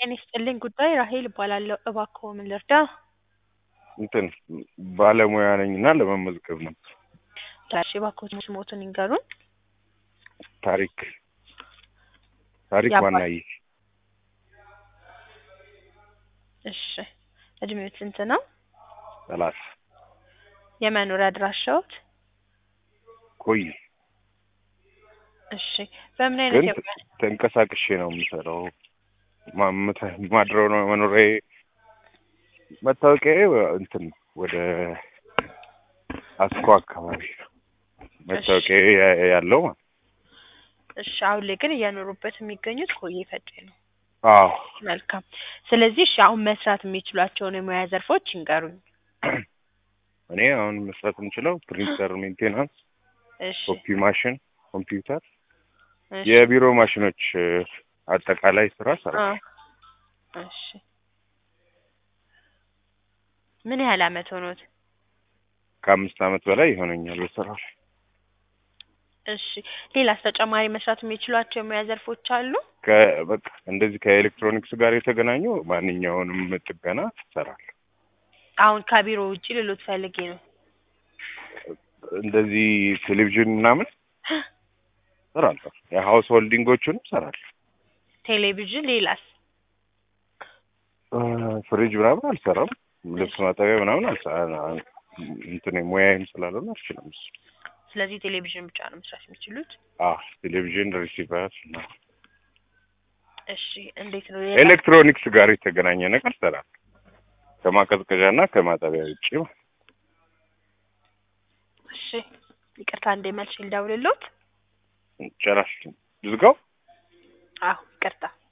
ጤና ይስጥልኝ ጉዳይ ራሄል እባላለሁ። እባክዎ ምን ልርዳ? እንትን ባለሙያ ነኝ እና ለመመዝገብ ነው። እሺ እባክዎ ስሞትን ይንገሩን። ታሪክ ታሪክ የአባ- ዋናዬ እሺ እድሜዎት ስንት ነው? ሰላሳ የመኖሪያ አድራሻዎት? ቆይ እሺ በምን አይነት ግን የሙያ ተንቀሳቅሼ ነው የምሰራው። ማምተ- ማድረው ነው መኖሪያዬ። መታወቂያዬ እንትን ወደ አስኮ አካባቢ ነው መታወቂያዬ ያ- ያለው ማለት ነው። እሺ አሁን ላይ ግን እየኖሩበት የሚገኙት ኮዬ ፈጬ ነው። አዎ መልካም። ስለዚህ እሺ አሁን መስራት የሚችሏቸውን የሙያ ዘርፎች ይንገሩኝ። እኔ አሁን መስራት የምችለው ፕሪንተር ሜንቴናንስ፣ እሺ ኮፒ ማሽን፣ ኮምፒውተር፣ እሺ የቢሮ ማሽኖች እ፣ አጠቃላይ ስራ ሰራ አ እሺ ምን ያህል አመት ሆኖት? ከአምስት አመት በላይ ይሆነኛል በስራው ላይ። እሺ ሌላስ ተጨማሪ መስራት የሚችሏቸው የሙያ ዘርፎች አሉ? ከ- በቃ እንደዚህ ከኤሌክትሮኒክስ ጋር የተገናኙ ማንኛውንም ጥገና ትሰራለህ። አሁን ከቢሮ ውጪ ልሎት ፈልጌ ነው። እንደዚህ ቴሌቪዥን ምናምን እሰራለሁ። የሀውስ ሆልዲንጎቹንም እሰራለሁ። ቴሌቪዥን ሌላስ? እ፣ ፍሪጅ ምናምን አልሰራም። ልብስ ማጠቢያ ምናምን አልሰራም። እንትን ሙያዬም ስላልሆነ አልችልም እሱ። ስለዚህ ቴሌቪዥን ብቻ ነው መስራት የሚችሉት? አዎ ቴሌቪዥን፣ ሪሲቨር ምናምን እሺ እንዴት ነው ኤሌክትሮኒክስ ጋር የተገናኘ ነገር እሰራለሁ። ከማቀዝቀዣና ከማጠቢያ ውጭ ማለት ነው። እሺ ይቅርታ እንደ መልሽ ልደውልልዎት? ጨራሽ ዝጋው። አዎ ይቅርታ